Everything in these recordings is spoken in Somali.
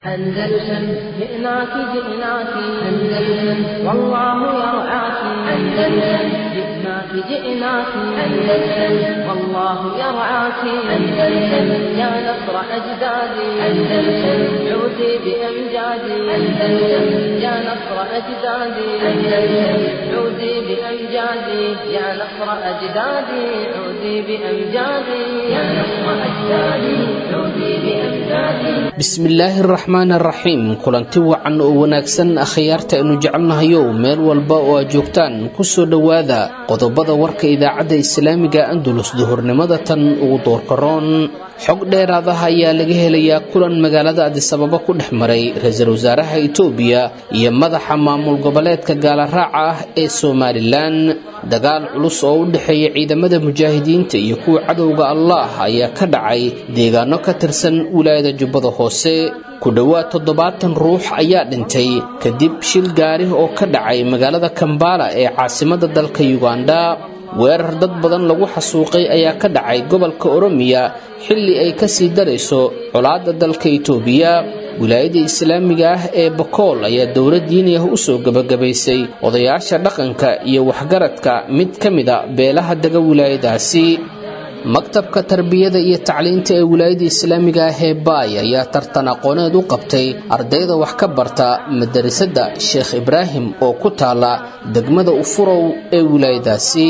أندلسن جئناك جئناك أندلسن والله يرعاك أندلسن جئناك جئناك أندلسن والله يرعاك أندلسن يا نصر أجدادي أندلسن عودي بأمجادي أندلسن يا نصر أجدادي أندلسن عودي بأمجادي يا نصر أجدادي عودي بأمجادي يا نصر أجدادي عودي بأمجادي bismillaahi araxmaan araxiim kulanti wacan oo wanaagsan akhyaarta aynu jecelnahayow meel walba oo aad joogtaan kusoo dhowaada qodobada warka idaacadda islaamiga andulus duhurnimada tan ugu doorkaroon xog dheeraadaha ayaa laga helayaa kulan magaalada adisababa ku dhex maray ra-iisul wasaaraha itoobiya iyo madaxa maamul goboleedka gaalaraaca ah ee somalilan dagaal culus oo u dhexeeya ciidamada mujaahidiinta iyo kuwa cadowga allah ayaa ka dhacay deegaano ka tirsan wilaayada jubbada hoose ku dhowaad toddobaatan ruux ayaa dhintay kadib shil gaari oo ka dhacay magaalada kambala ee caasimadda dalka yuganda weerar dad badan lagu xasuuqay ayaa ka dhacay gobolka oromiya xilli ay ka sii darayso colaadda dalka itoobiya wilaayada islaamiga ah ee bakool ayaa dowlad diini ah usoo gebagabaysay odayaasha dhaqanka iyo waxgaradka mid ka mida beelaha dega wilaayadaasi maktabka tarbiyada iyo tacliinta ee wilaayada islaamiga ah ee baay ayaa tartan aqooneed u qabtay ardayda wax ka barta madarasada sheekh ibraahim oo ku taala degmada ufurow ee wilaayadaasi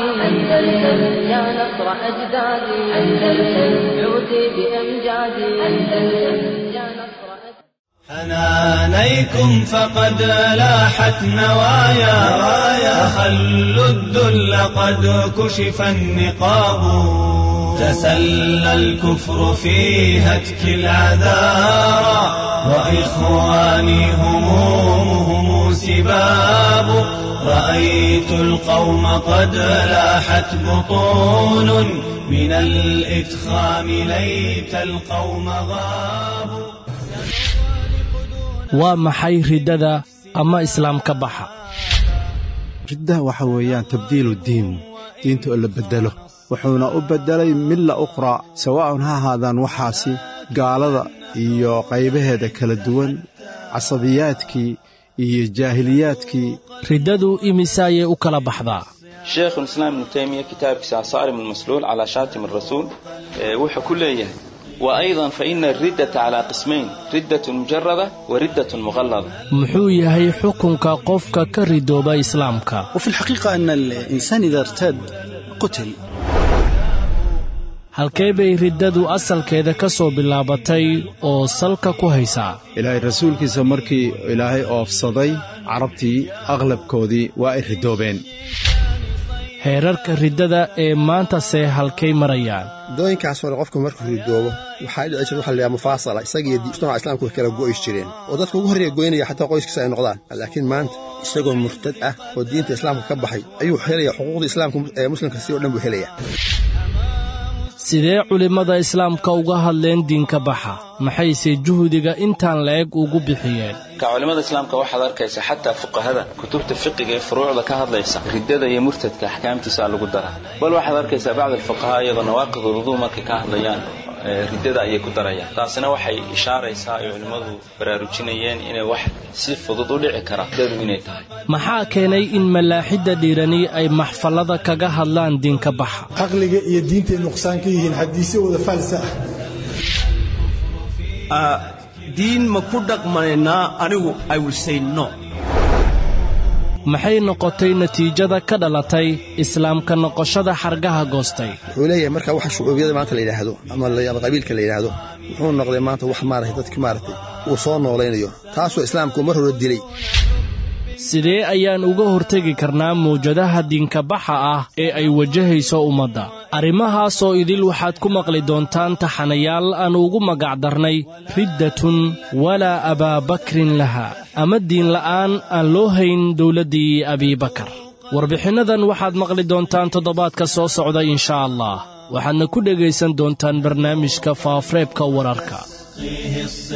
يا نصر أجدادي أندلسن عودي بأمجادي أندلسن يا نصر حنانيكم فقد لاحت نوايا خلوا الذل قد كشف النقاب تسلى الكفر في هتك العذارى وإخواني همومهم سباب رأيت القوم قد لاحت بطون من الإدخام ليت القوم غابوا waa maxay riddada ama islaam ka baxa riddaha waxa weeyaan tabdiilu diin diinta oo la beddelo wuxuuna u beddelay milla ukhraa sawaa'un ha ahaadaan waxaasi gaalada iyo qaybaheeda kala duwan casabiyaadkii iyo jaahiliyaadkii riddadu imise ayay u kala baxdaa sheekhulislaam ibnu taymiya kitaabkiisa asaarim almasluul calaa shaatim arasuul wuxuu ku leeyahay وأيضا فإن الردة على قسمين ردة مجردة وردة مغلظة muxuu yahay xukunka qofka ka ridooba islaamka وفي الحقيقة أن الإنسان إذا ارتد قتل halkee bay riddadu asalkeeda ka soo bilaabatay oo salka ku haysaa ilaahay rasuulkiisa markii ilaahay oofsaday carabtii aqlabkoodii waa ay ridoobeen heerarka riddada ee maantase halkay marayaan dooyinkaas hore qofku markuu ridoobo waxaa dhici jira waxa layaha mufaasala isagiiyo mujtamaca islaamku way kala go'is jireen oo dadka ugu horreeya goynaya xataa qoyskiisa ay noqdaan laakiin maanta isagoo murtad ah oo diinta islaamka ka baxay ayuu helaya xuquuqda islaamka ee muslimka si o dhan buu helaya sidee culimmada islaamka uga hadleen diinka baxa maxayse juhdiga intaan la-eg ugu bixiyeen ka culimmada islaamka waxaad arkaysa xataa fuqahada kutubta fiqiga ee furuucda ka hadlaysa riddada iyo murtadka axkaamtiisa lagu daraa bal waxaad arkaysaa bacd alfuqahaa iyagoo nawaaqid uluduu markay ka hadlayaan riddada ayay ku darayaan taasina waxay ishaaraysaa ay culimmadu baraarujinayeen inay wax si fudud u dhici kara riddadu inay tahay maxaa keenay in malaaxidda dhiirani ay maxfallada kaga hadlaan diinka baxa caqliga iyo diintay nuqsaan ka yihiin xadiisyo wada faalsa ah diin ma ku dhaqmanaynaa anigu i will say no maxay noqotay natiijada ka dhalatay islaamka noqoshada xargaha goostay wuxuu leeyahay marka waxa shucuubiyada maanta la yidhaahdo ama qabiilka la yidhaahdo wuxuu noqday maanta wax maaragtay dadki maaragtay uu soo noolaynayo taasoo islaamku mar hore dilay sidee ayaan uga hortegi karnaa mawjadaha diinkabaxa ah ee ay wajahayso ummadda arrimahaasoo idil waxaad ku maqli doontaan taxanayaal aan ugu magacdarnay riddatun walaa abaabakrin laha ama diinla'aan aan loo hayn dowladdii abiibakar warbixinnadan waxaad maqli doontaan toddobaadka soo socda inshaa allah waxaadna ku dhegaysan doontaan barnaamijka faafreebka wararka فيه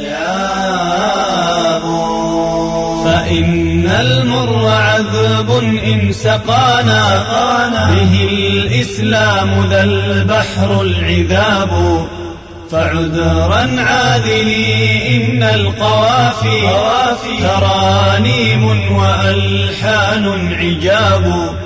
الصيام فإن المر عذب إن سقانا به الإسلام ذا البحر العذاب فعذرا عاذلي إن القوافي ترانيم وألحان عجاب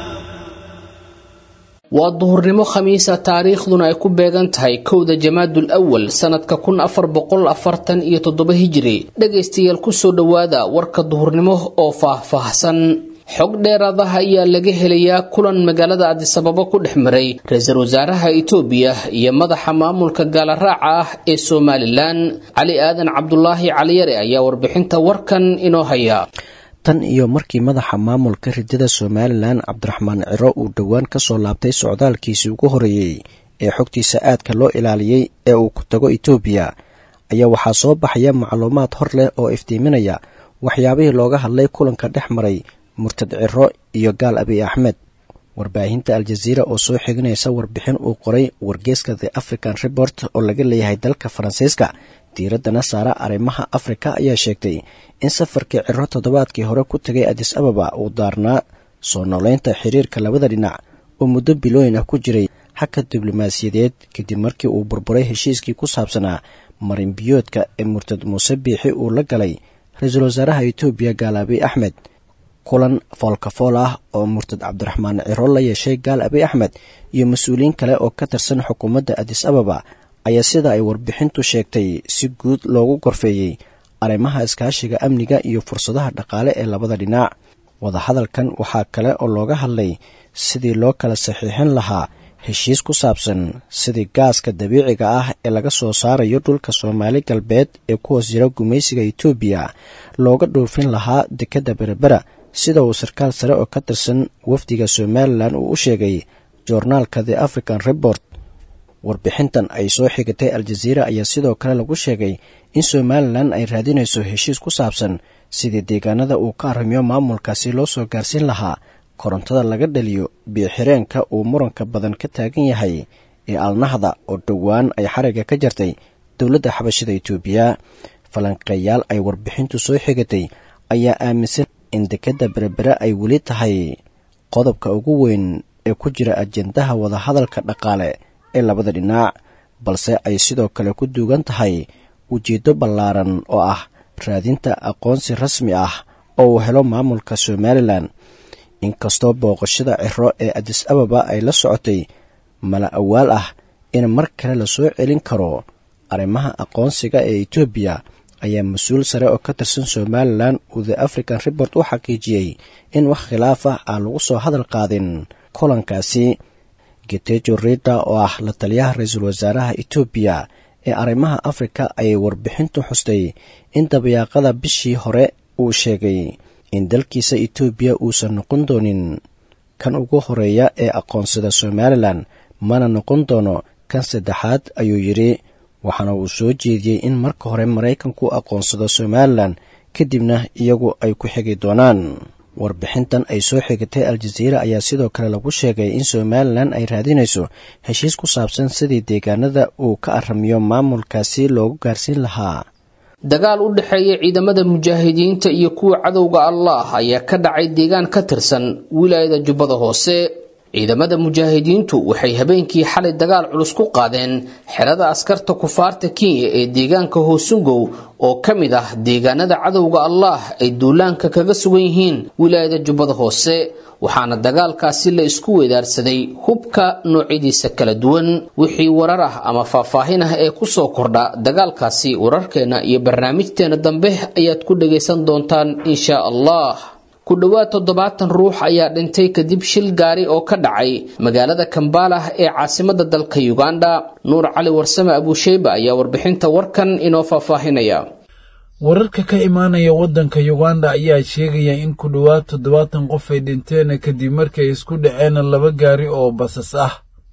waa duhurnimo khamiisa taariikhduna ay ku beegan tahay kowda jamaadul awal sanadka kun afar boqol afartan iyo toddoba hijiri dhagaystayaal kusoo dhowaada warka duhurnimo oo faah-faahsan xog dheeraadaha ayaa laga helayaa kulan magaalada adisababo ku dhex maray ra-iisul wasaaraha itoobiya iyo madaxa maamulka gaalaraaca ah ee somalilan cali aadan cabdulaahi caliyare ayaa warbixinta warkan inoo haya tan iyo markii madaxa maamulka ridada somalilan cabdiraxmaan ciro uu dhowaan ka soo laabtay socdaalkiisii ugu horreeyey ee xogtiisa aadka loo ilaaliyey ee uu ku tago itoobiya ayaa waxaa soo baxaya macluumaad hor leh oo iftiiminaya waxyaabihii looga hadlay kulanka dhex maray murtad ciro iyo gaal abiy axmed warbaahinta aljaziira oo soo xiginaysa warbixin uu qoray wargeeska the african report oo laga leeyahay dalka faransiiska diiraddana saara arrimaha afrika ayaa sheegtay in safarkii ciro toddobaadkii hore ku tegay adis ababa uu daarnaa soo noolaynta xiriirka labada dhinac oo muddo bilooyin ah ku jiray xagka diblomaasiyadeed kadib markii uu burburay heshiiskii ku saabsanaa marinbiyoodka ee murtad muuse biixi uu la galay ra-iisul wasaaraha itoobiya gaal abiy axmed kulan foolkafool ah oo murtad cabdiraxmaan ciro la yeeshay gaal abiy axmed iyo mas-uuliyiin kale oo ka tirsan xukuumadda adis ababa ayaa sida ay warbixintu sheegtay si guud loogu gorfeeyey arrimaha iskaashiga amniga iyo fursadaha dhaqaale ee labada dhinac wadahadalkan waxaa kale oo looga hadlay sidii loo kala saxiixin lahaa heshiis ku saabsan sidii gaaska dabiiciga ah ee laga soo saarayo dhulka soomaali galbeed ee ku hoos jira gumaysiga itoobiya looga dhoofin lahaa dekedda berebera sida uu sarkaal sare oo ka tirsan wafdiga somalilan uu u sheegay joornaalka the african report warbixintan ay soo xigatay aljaziira ayaa sidoo kale lagu sheegay in somalilan ay raadinayso heshiis ku saabsan sidii deegaanada uu ka arrimiyo maamulkaasi loo soo gaarsiin lahaa korontada laga dhaliyo biyoxireenka uu muranka badan ka taagan yahay ee alnahda oo dhowaan ay xariga ka jartay dowladda xabashida itoobiya falanqeeyaal ay warbixintu soo xigatay ayaa aaminsan in dekedda berebere ay weli tahay qodobka ugu weyn ee ku jira ajendaha wadahadalka dhaqaale ee labada dhinac balse ay sidoo kale ku duugan tahay ujeeddo ballaaran oo ah raadinta aqoonsi rasmi ah oo uu helo maamulka somalilan inkastoo booqashada ciro ee adis ababa ay la socotay mala awaal ah in mar kale la soo celin karo arrimaha aqoonsiga ee etoobiya ayaa mas-uul sare oo ka tirsan somalilan uu the african report u xaqiijiyey in wax khilaaf ah aan lagu soo hadal qaadin kulankaasi getejo rida oo ah la taliyaha ra-iisul wasaaraha etoobiya ee arrimaha afrika ayay warbixintu xustay in dabayaaqada bishii hore uu sheegay in dalkiisa etoobiya uusan noqon doonin kan ugu horeeya ee aqoonsada somalilan mana noqon doono kan saddexaad ayuu yidhi waxaana uu soo jeediyey in marka hore maraykanku aqoonsado somalilan kadibna iyagu ay ku xigi doonaan warbixintan ay soo xigatay aljaziira ayaa sidoo kale lagu sheegay in somalilan ay raadinayso heshiis ku saabsan sidii deegaanada uu ka aramiyo maamulkaasi loogu gaarsiin lahaa dagaal u dhexeeya ciidamada mujaahidiinta iyo kuwa cadowga allah ayaa ka dhacay deegaan ka tirsan wilaayada jubbada hoose ciidamada mujaahidiintu waxay habeenkii xalay dagaal culus ku qaadeen xerada askarta kufaarta kenya ee deegaanka hoosungow oo ka mid ah deegaanada cadowga allah ay duulaanka kaga sugan yihiin wilaayada jubbada hoose waxaana dagaalkaasi la isku weedaarsaday hubka noocyadiisa kala duwan wixii warar ah ama faahfaahin ah ee kusoo kordha dagaalkaasi wararkeena iyo barnaamijteena dambe ayaad ku dhagaysan doontaan insha allah ku dhowaad toddobaatan ruux ayaa dhintay kadib shil gaari oo ka dhacay magaalada kambalah ee caasimada dalka uganda nuur cali warsame abuusheyba ayaa warbixinta warkan inoo faahfaahinaya wararka ka imaanaya waddanka uganda ayaa sheegaya in ku dhowaad toddobaatan qof ay dhinteen kadib markii ay isku dhaceen laba gaari oo basas ah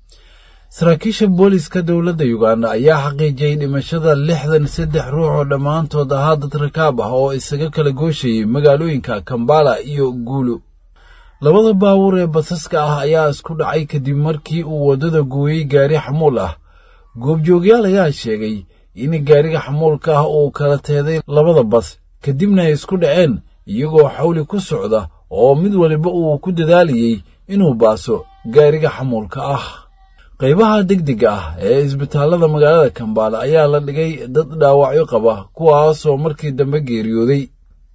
saraakiisha booliska dowladda uganda ayaa xaqiijiyey dhimashada lixdan saddex ruux oo dhammaantood ahaa dad rakaab ah oo isaga kala gooshayay magaalooyinka kambala iyo guulu labada baabuur ee basaska ah ayaa isku dhacay kadib markii uu waddada gooyey gaari xamuul ah goobjoogyaal ayaa sheegay in gaariga xamuulka ah uu kala teeday labada bas kadibna ay isku dhaceen iyagoo xawli ku socda oo mid waliba uu ku dadaalayey inuu baaso gaariga xamuulka ah qaybaha degdega ah ee isbitaallada magaalada kambaala ayaa la dhigay dad dhaawacyo qaba kuwaasoo markii dambe geeriyooday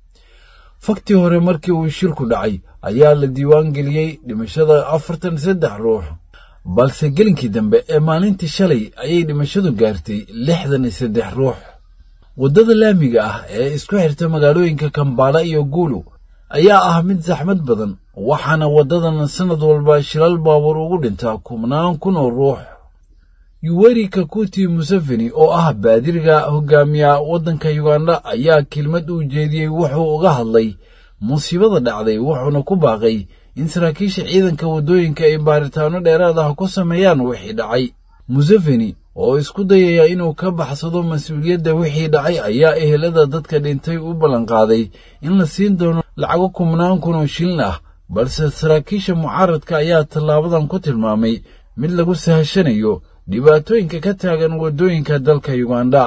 faktii hore markii uu shilku dhacay ayaa la diiwaan geliyey dhimashada afartan saddex ruux balse gelinkii dambe ee maalintii shalay ayay dhimashadu gaartay lixdan iyo saddex ruux waddada laamiga ah ee isku xirta magaalooyinka kambaala iyo guulu ayaa ah mid saxmad badan waxaana waddadan sannad walba shilal baabuur ugu dhintaa kubnaan kun oo ruux yuweri kakuti museveni oo ah baadiriga hogaamiya waddanka yuganda ayaa kelmad uu jeediyey wuxuu uga hadlay musiibada dhacday wuxuuna ku baaqay in saraakiisha ciidanka waddooyinka ay baaritaano dheeraad ah ku sameeyaan wixii dhacay museveni oo isku dayaya inuu ka baxsado mas-uuliyadda wixii dhacay ayaa ehelada dadka dhintay u ballanqaaday in la siin doono lacago kubnaan kun oo shilin ah balse saraakiisha mucaaradka ayaa tallaabadan ku tilmaamay mid lagu sahashanayo dhibaatooyinka ka taagan waddooyinka dalka yuganda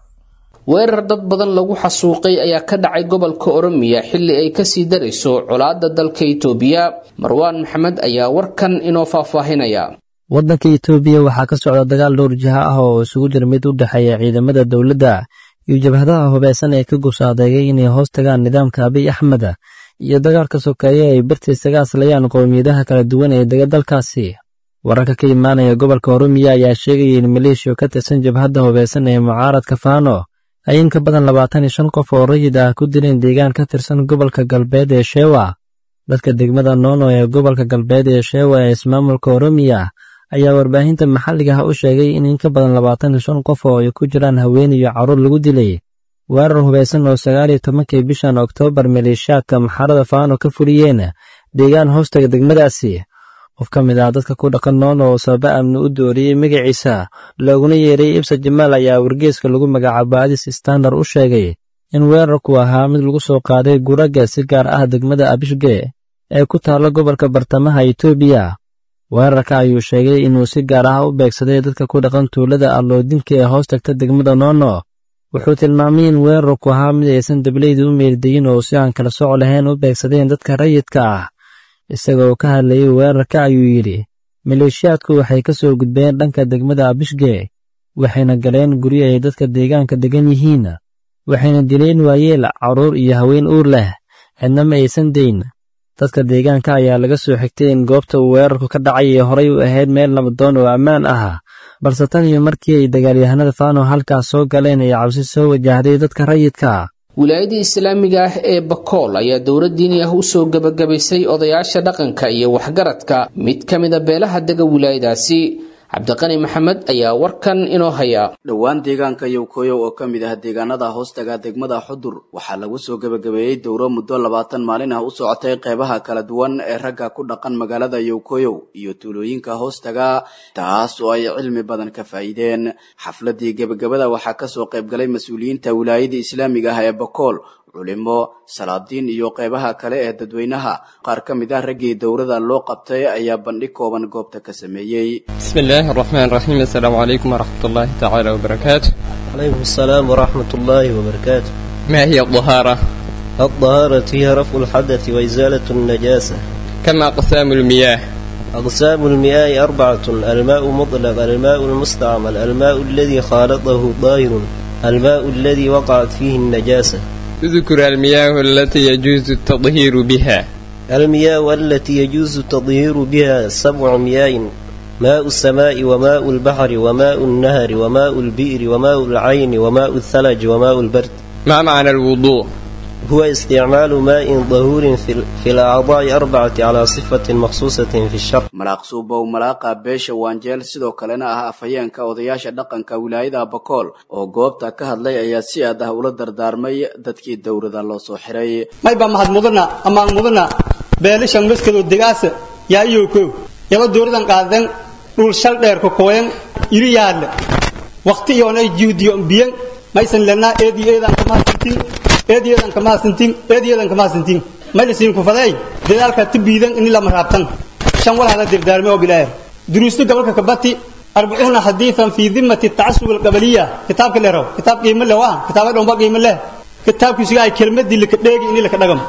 weerar dad badan lagu xasuuqay ayaa ka dhacay gobolka oromiya xilli ay kasii darayso colaadda dalka itoobiya marwaan maxamed ayaa warkan inoo faahfaahinaya waddanka itoobiya waxaa ka socda dagaal dhowr jiha ah oo isugu jira mid u dhexeeya ciidamada dowladda iyo jabhadaha hubaysan ee ka gusaadeegay inay hoos tagaan nidaamka abiy axmed iyo dagaalka sokeeye ay bartiis kaga aslayaan qowmiyadaha kala duwan ee dega dalkaasi wararka ka imaanaya gobolka oromiya ayaa sheegaya in maleeshiya ka tirsan jabhadda hubaysan ee mucaaradka faano ay in ka badan labaatan iyo shan qof oo rayid ah ku dileen deegaan ka tirsan gobolka galbeed ee sheewa dadka degmada noono ee gobolka galbeed ee sheewa ee ismaamulka oromiya ayaa warbaahinta maxalliga ah u sheegay in in ka badan labaatan iyo shan qof oo ay ku jiraan haween iyo carruur lagu dilay weerar hubaysan oo sagaal iyo tobankii bishan oktoobar maleeshiyaadka maxarada faano ka fuliyeen deegaan hoostaga degmadaasi qof ka mid ah dadka ku dhaqan noono oo sababa amni u dooriyey magaciisa looguna yeeray ibsa jamaal ayaa wargeeska lagu magacaabo adis standard u sheegay in weerarku ahaa mid lagu soo qaaday guraga si gaar ah degmada abishge ee ku taalla gobolka bartamaha itoobiya weerarka ayuu sheegay inuu si gaar ah u beegsaday dadka ku dhaqan tuulada alloodinka ee hoos tagta degmada noono wuxuu tilmaamay in weerarku ahaa mid aysan dableyda u meeldayin oo si aan kala soco lahayn u beegsadeen dadka rayidka ah isagoo ka hadlayay weerarka ayuu yidhi maleeshiyaadku waxay ka soo gudbeen dhanka degmada abishge waxayna galeen guryo ay dadka deegaanka degan yihiin waxayna dileen waayeel carruur iyo haween uur leh cidna ma aysan dayn dadka deegaanka ayaa laga soo xigtay in goobta uu weerarku ka dhacay ee horay u ahayd meel nabadoon oo ammaan ah balse tan iyo markii ay dagaalyahanada faano halkaas soo galeen ay cabsi soo wajahday dadka rayidka wilaayada islaamiga ah ee bakool ayaa dowlad diini ah u soo gebagabaysay odayaasha dhaqanka iyo waxgaradka mid ka mida beelaha dega wilaayadaasi cabdiqani maxamed ayaa warkan inoo haya dhowaan deegaanka yowkoyow oo ka mid ah deegaanada hoostaga degmada xudur waxaa lagu soo gebagabeeyey dowro muddo labaatan maalin ah u socotay qeybaha kala duwan ee ragga ku dhaqan magaalada yowkoyow iyo tuulooyinka hoostaga taas oo ay cilmi badan ka faa'iideen xafladii gebagabada waxaa kasoo qaybgalay mas-uuliyiinta wilaayada islaamiga ah ee bakool culimo salaadiin iyo qeybaha kale ee dadweynaha qaar ka mid ah raggii dowrada loo qabtay ayaa bandhig kooban goobta ka sameeyey bismi illaahi araxmaan raxiim assalaamu calaykum waraxmat ullaahi tacaala wabarakaatu calaykum asalaam waraxmat ullaahi wabarakaatu ما هي الطهارة؟ الطهارة هي رفع الحدث وإزالة النجاسة كم أقسام المياه؟ أقسام المياه أربعة الماء مطلق الماء المستعمل الماء الذي خالطه طاهر الماء الذي وقعت فيه النجاسة اذكر المياه التي يجوز التطهير بها المياه التي يجوز التطهير بها سبع مياه ماء السماء وماء البحر وماء النهر وماء البئر وماء العين وماء الثلج وماء البرد ما معنى الوضوء؟ هو استعمال ماء طهور في, في الأعضاء أربعة على صفة مخصوصة في الشرع malaaq suubow malaaqa beesha waanjeel sidoo kalena ah afhayeenka odayaasha dhaqanka wilaayada bakool oo goobta ka hadlay ayaa si aad ah ula dardaarmay dadkii dowrada loo soo xiray mayba mahad mudana amaan mudana beelishan maskado degaasa yaa iyowkow yaba dowradan qaadan dhul shal dheer ku kooyan iri yaadle waqti iyoonay juudiyo biyan maysan lenaa eedi eedan kamahadsantin eedi eedan kamahadsantin eedi eedan kamahadsantin maylisin ku faday dadaalka tibiidan in lama raabtan shan walhada dirdaarme oo bilaah duruusta gobolka kabati arbacuuna xadiian fii dimati tacasub alqabaliya kitaabka leerow kitaab qiimo leh waa kitaaba dhomba qiimo leh kitaabkiisuga ay kelmadii laka dheegi in laka dhagam ugu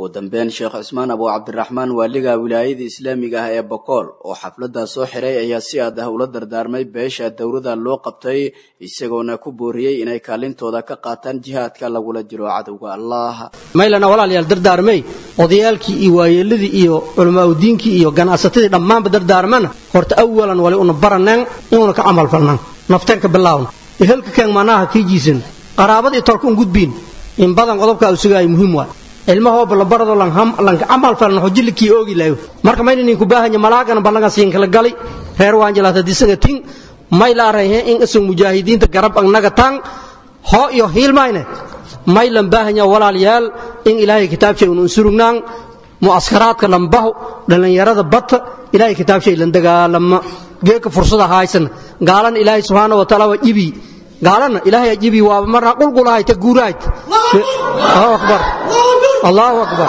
ugu dambeyn sheekh cusmaan abu cabdiraxmaan waaliga wilaayada islaamiga ah ee bokool oo xafladdaa soo xiray ayaa si aad ah ula dardaarmay beesha dowrada loo qabtay isagoona ku booriyey inay kaalintooda ka qaataan jihaadka lagula jiro cadowga allah maylana walaalayaal dardaarmay odayaalkii iyo waayeeladii iyo culamaauddiinkii iyo ganacsatadii dhammaanba dardaarmana horta awalan wali una baraneen inuuna ka camal falnaan naftanka bilaawna ehelka keen manaha kii jiisan qaraabadii tolka un gudbiin in badan qodobka uu sugaay muhiim waa ilmahooba la barado lanka camal falan hojillikii oogi laayo marka mayna ninku baahanya malaagana ballaga siin kala gali reer waanjalaata disaga tin may la arayhe in isag mujaahidiinta garab agnaga tan hoo iyo hiilmayne may lan baahanya walaalayaal in ilaahay kitaabshay un unsurugnaan mu'askaraadka lambaho dhallinyarada bata ilaahay kitaabshay lan dagaalama geeka fursada haysan gaalana ilaahay subxaana wa taala waa jibi gaalana ilaahay jibi waa marna qulqulahay ta guuraayt allahu akbar allahu akbar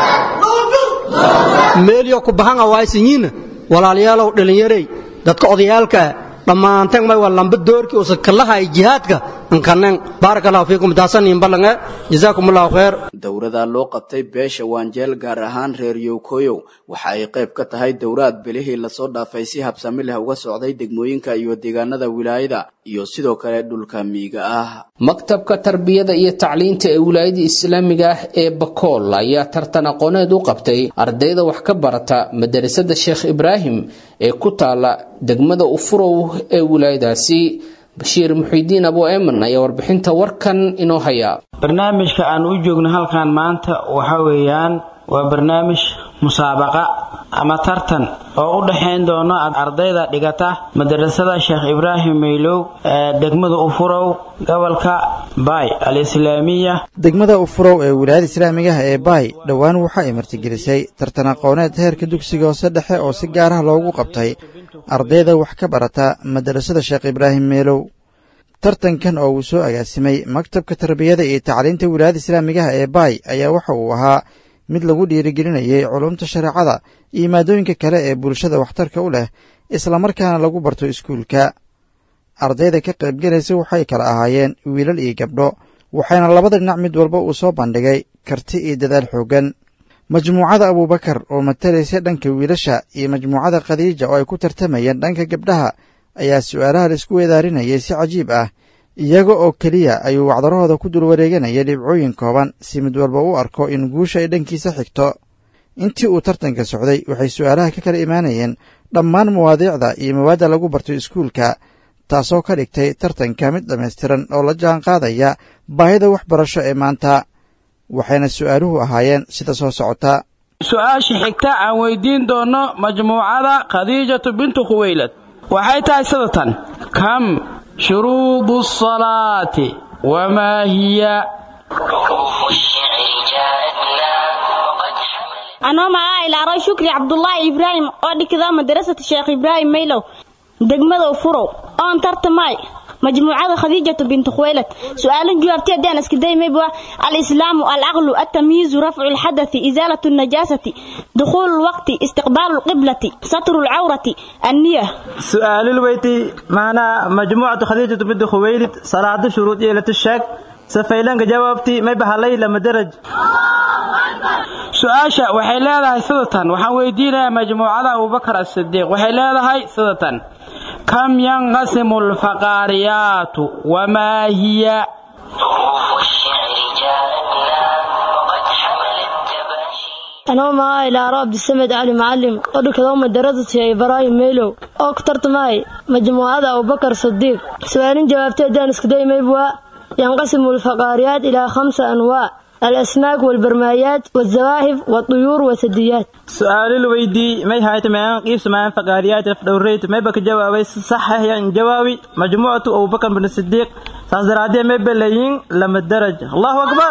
meelyo ku bahanga waaysanyiina walaalayaalow dhallinyarey dadka odayaalka dhammaanteen may waa lamba doorkii usa kalahay jihaadka ankanen baaraka allahu fiikum taasanin ballange jazaakum allahu khayr dowrada loo qabtay beesha waanjeel gaar ahaan reer yowkoyow waxa ay qayb ka tahay dowraad bilihii lasoo dhaafay si habsami leh uga socday degmooyinka iyo deegaanada wilaayada iyo sidoo kale dhulka miyiga ah maktabka tarbiyada iyo tacliinta ee wilaayada islaamiga ah ee bakool ayaa tartan aqooneed u qabtay ardayda wax ka barata madarasada sheekh ibraahim ee ku taala degmada ufurow ee wilaayadaasi bashiir muxiidiin abu eman ayaa warbixinta warkan inoo haya barnaamijka aan u joogno halkan maanta waxa weeyaan waa barnaamij musaabaqa ama tartan oo u dhexayn doono ardayda dhigata madarasada sheekh ibraahim maylow ee degmada ufurow gobolka baay al-islaamiya degmada ufurow ee wilaayada islaamigaha ee baay dhowaan waxa ay martigelisay tartan aqooneed heerka dugsiga hoose dhexe oo si gaar ah loogu qabtay ardayda wax ka barata madarasada sheekh ibraahim meelow tartankan oo uu soo agaasimay maktabka tarbiyada iyo tacliinta wilaayada islaamigaha ee baay ayaa waxa uu ahaa mid lagu dhiirigelinayay culumta shareecada iyo maadooyinka kale ee bulshada waxtarka u leh islamarkaana lagu barto iskuulka ardayda ka qaybgelaysa waxay kala ahaayeen wiilal iyo gabdho waxayna labada dhinac mid walba uu soo bandhigay karti iyo dadaal xooggan majmuucada abuubakar oo matalaysa dhanka wiilasha iyo majmuucada khadiija oo ay ku tartamayeen dhanka gabdhaha ayaa su'aalaha laisku weedaarinayay si cajiib ah iyaga oo keliya ayuu wacdarahooda ku dul wareeganaya dhibcooyin kooban si mid walba u arko in guusha ay dhankiisa xigto intii uu tartanka socday waxay su'aalaha ka kala imaanayeen dhammaan mawaadiicda iyo mawaadda lagu barto iskuulka taasoo ka dhigtay tartanka mid dhammaystiran oo la jaan qaadaya baahida waxbarasho ee maanta waxayna su'aaluhu ahaayeen sida soo socota su-aasha xigta aan weydiin doonno majmuucada khadiijatu bintu khuweylad waxay tahay sidatan kam shuruudu asalaati wamaa hiya anoo magaca ilaaro shukri cabdulaahi ibraahim oo dhigda madarasata sheekh ibraahim maylow degmada furow oon tartamay majmuucada khadiijatu bintu khuwaylad su-aalan jawaabtay haddaan iska daymayba alislaamu alcaqlu altamyiizu rafcu lxadathi isaalatu najaasati dukhuulu lwaqti istiqbaalu lqiblati satru lcawrati anniya su-aalul weyti maanaa majmuucatu khadiijatu bintu khuwaylid salaado shuruud yeelatu sheeg safaylanka jawaabtii may bahalay lama daraj su-aasha waxay leedahay sidatan waxaan weydiinayaa majmuucada abubakar asidiiq waxay leedahay sidatan kam yanqasimu alfaqaariyaatu wamaa hiya anoo maaa ilaaro cabdisamed cali macalim oo dhikado madarasata ibraahim meylow oo ku tartamay majmuucada abubakar sadiiq su-aalin jawaabtay haddaan iskudaymaybwa yanqasimu alfaqaariyaat ilaa khamsa anwaac الأسماك والبرمايات والزواهف والطيور والثدييات سؤال الويدي ما هاي تمام كيف سمعان فقاريات فدوريت ما بك جوابي صح يعني جوابي مجموعة أبو بكر بن الصديق فازرادية ما بلايين لما الدرج الله أكبر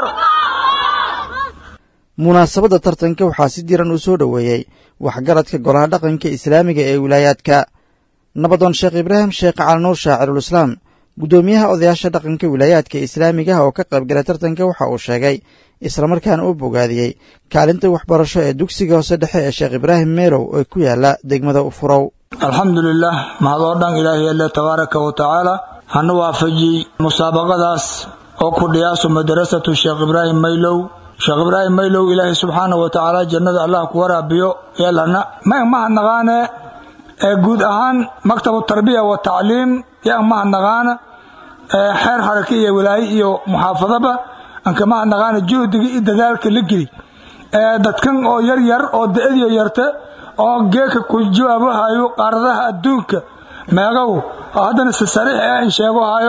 munaasabadda tartanka waxaa si diran u soo dhoweeyey waxgaradka golaha dhaqanka islaamiga ee wilaayaadka nabadoon sheekh ibraahim sheekh calinuur shaacirulislaam guddoomiyaha odayaasha dhaqanka wilaayaadka islaamigaha oo ka qaybgalay tartanka waxa uu sheegay islamarkaana u bogaadiyey kaalinta waxbarasho ee dugsiga hoose dhexe ee sheekh ibraahim meelow ee ku yaala degmada ufurow alxamdulilah mahadoo dhan ilaahay alle tabaaraka wa tacaala hana waafajiyey musaabaqadaas oo ku dhiyaaso madarasatu sheekh ibraahim maylow sheekh ibraahim maylow ilaahay subxaana wa tacaala jannada allah ku waraabiyo yeelana ma mahadnaqaane ee guud ahaan maktabu tarbiya wa tacliim yaa mahadnaqaana xeer haraka iyo walaaye iyo muxaafadaba anka mahadnaqaana juhdiga iyo dadaalka la geli dadkan oo yar yar oo da-adiyo yarta oo geeka ku jawaabahayo qaaradaha adduunka meegow oo haddana si sariix ah in sheegohayo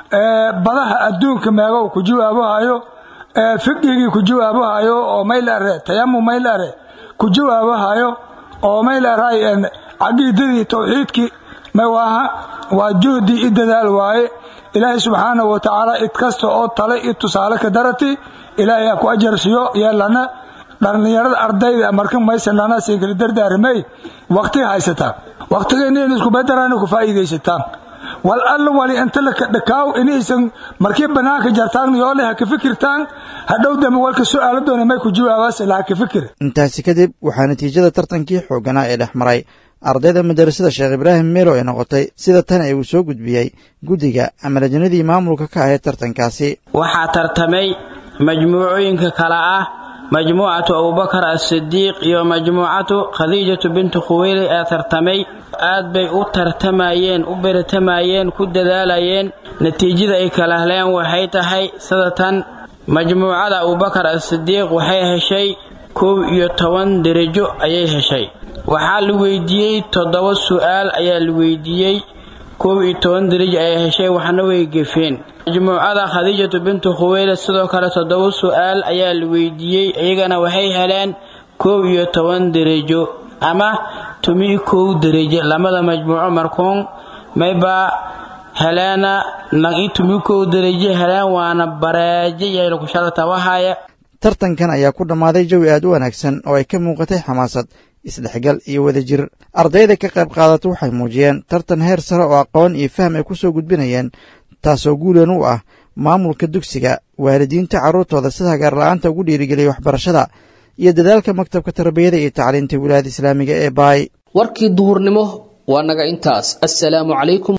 badaha adduunka meegow ku jawaabahayo fiqigii ku jawaabahayo oo maylare tayamu maylare ku jawaabahayo oo maylaray caqiidadii tawxiidkii mawaaha waa juhdi i dadaal waaye ilaahay subxaanahu wa tacaala id kasta oo tale i tusaale ka darati ilaahay ha ku ajarsiyo yeelana dhallinyarada ardayda marka maysanana siinkala dardaaramay waqti haysataa waqtigeena in isku bedarana ku faa'iidaysataan wal alla wali inta laka dhakaaw inaysan markii bannaanka jartaan yoole ha ka fikirtaan hadhow dambe walka su'aalo doona may ku jawaabaase laha ka fikir intaasi kadib waxaa natiijada tartankii xoogganaa ee dhex maray ardayda madarasada sheekh ibraahim meelo ay noqotay sida tan ee uu soo gudbiyey guddiga ama lajnadii maamulka ka ahayd tartankaasi waxaa tartamay majmuucooyinka kale ah majmuucatu abubakar asidiiq iyo majmuucatu khadiijatu bintu khuweyli ee tartamay aad bay u tartamayeen u beratamayeen ku dadaalayeen natiijada ay kala heleen waxay tahay sida tan majmuucada abubakar asidiiq waxay heshay kow iyo toban derajo ayay heshay waxaa la weydiiyey toddoba su'aal ayaa la weydiiyey kow iyo toban derajo ayay heshay waxna way gefeen majmuucada khadiijatu bintu khuweyle sidoo kale toddoba su'aal ayaa la weydiiyey iyagana waxay heleen kow iyo toban derajo ama tumi kow derajo lamada majmuuco markuun maybaa heleena nagi tumi kow derajo heleen waana bareejo yayla kushada tabahaya tartankan ayaa ku dhammaaday jawi aad u wanaagsan oo ay ka muuqatay xamaasad isdhexgal iyo wadajir ardayda ka qayb qaadata waxay muujiyeen tartan heer sare oo aqoon iyo faham ay ku soo gudbinayeen taasoo guulan u ah maamulka dugsiga waalidiinta carruurtooda sida hagaarla'aanta ugu dhiirigeliyay waxbarashada iyo dadaalka maktabka tarbiyada iyo tacliinta wilaayada islaamiga ee baay warkii duhurnimo waa naga intaas assalaamu calaykum